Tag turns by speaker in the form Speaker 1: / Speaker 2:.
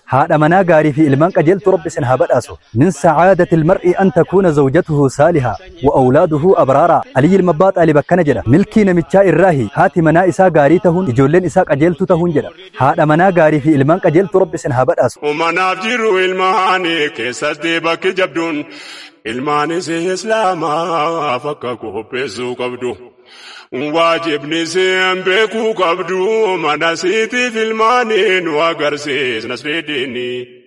Speaker 1: haadha manaa gaarii fi ilmaan qajeeltu rabbi isin haa badhaasu min sacaadati ilmar'i an takuuna zawjatuhu saaliha wa awlaaduhu abraara aliyyi ilma abbaa xaalib akkana jedha milkii namichaa irraahi haati manaa isaa gaarii tahuun ijoolleen isaa qajeeltu tahuun jedha haadha manaa gaarii fi ilmaan qajeeltu rabbi isin haa badhaasu
Speaker 2: Umanaaf jiru ilmaanii keessatti bakki jabduun ilmaanis islaamaaf akka qopheessuu qabdu. Waajibni seen beekuu qabdu mana siitiif ilmaanii nu agarsiisna sirriidhiini.